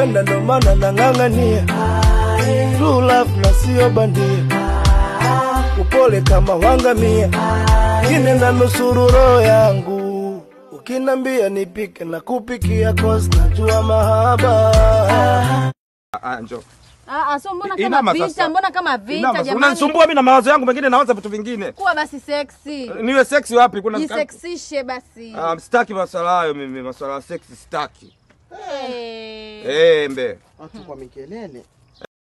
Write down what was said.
nakupenda ndo maana nang'ang'ania true love na sio bandia upole kama wangamia kine na nusuru roho yangu ukinambia nipike na kupikia cause najua mahaba Ah, njoo. Ah, ah, so mbona Inama kama vita? sasa. Mbona kama vita Inama, jamani? Unanisumbua mimi na mawazo yangu mengine nawaza vitu vingine. Kuwa basi sexy. Niwe sexy wapi? Kuna Jisexishe basi. Ah, sitaki maswala hayo mimi, maswala ya sexy sitaki. Eh. Eh, mbe. Watu kwa mikelele.